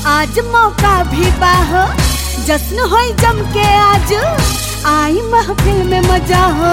आज मौका भी बाहो जश्न होई जम के आज आई महफिल में मजा हो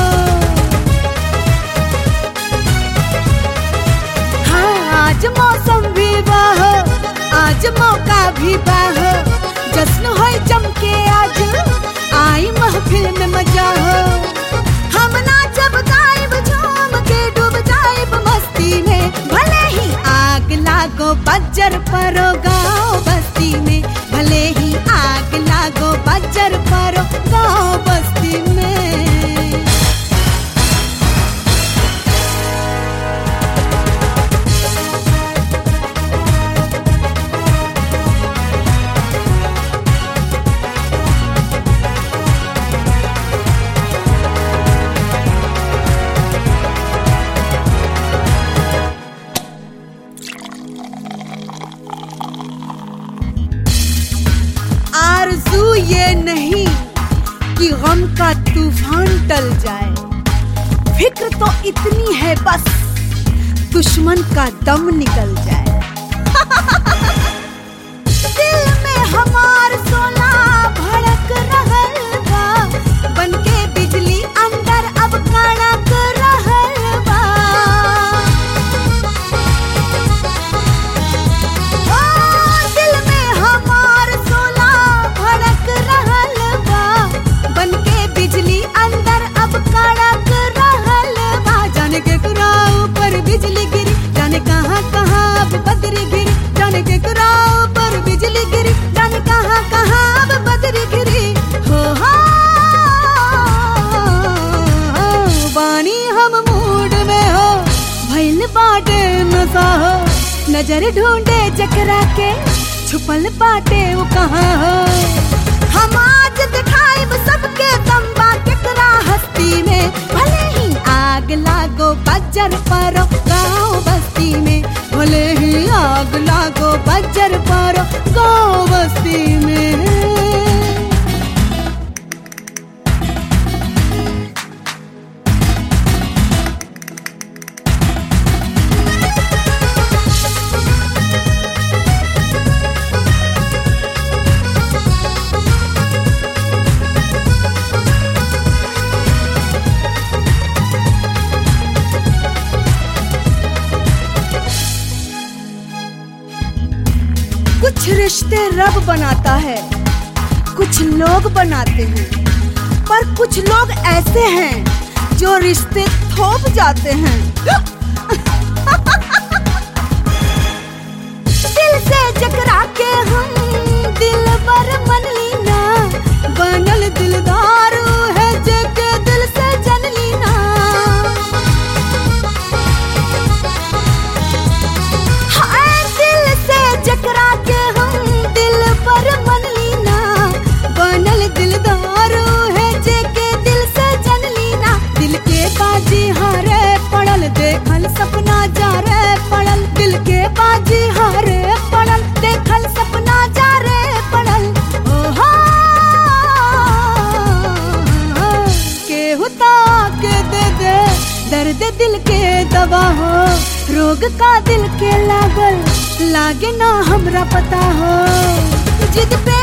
हाँ आज मौसम भी बाहो आज मौका भी बाहो जश्न होई जम के आज आई महफिल में मजा हो हम नाचब गायब झूम के डूब जाइब मस्ती में भले ही आग लागो बज्जर परो गाँव बस्ती में भले ही आग लागो बज्जर परो गाँव बस्ती में आरजू ये नहीं कि गम का तूफान टल जाए फिक्र तो इतनी है बस दुश्मन का दम निकल जाए दिल में हमार सोना भड़क रहल बा बनके बिजली अंदर अब कड़क रहल बा ओ, दिल में हमार सोना भड़क रहल बा बनके बिजली अंदर अब कड़क रहल बा जाने के कुराओ पर बिजली गिरी जाने कहाँ कहाँ अब बदरी गिरी जाने के कुराओ पर बिजली गिरी जाने कहाँ कहाँ अब बदरी गिरी हो हो बानी हम मूड में हो भइल बाटे नशा हो नजर ढूंढे जकरा के छुपल बाटे वो कहाँ हो हम आज दिखाइब सबके तंबा केकरा हस्ती में भले ही आग लागो बज्जर पारो गाँव बस्ती में भले ही आग लागो बज्जर पारो गाँव बस्ती में कुछ रिश्ते रब बनाता है कुछ लोग बनाते हैं पर कुछ लोग ऐसे हैं जो रिश्ते थोप जाते हैं दिल से जकरा के हम दिल बर मन लीना बनल दिलदार है जके दिल से जन लीना हाय दिल से जकरा के हम दिल पर मन लीना बनल दिलदार है जेके दिल से जन लीना दिल के बाजी हारे पड़ल देखल सपना जा रे पड़ल दिल के बाजी हारे पड़ल देखल सपना जा रे पड़ल ओहो केहू के दे दे दर्द दिल के दवा हो रोग का दिल के लागल लागे ना हमरा पता हो जिद पे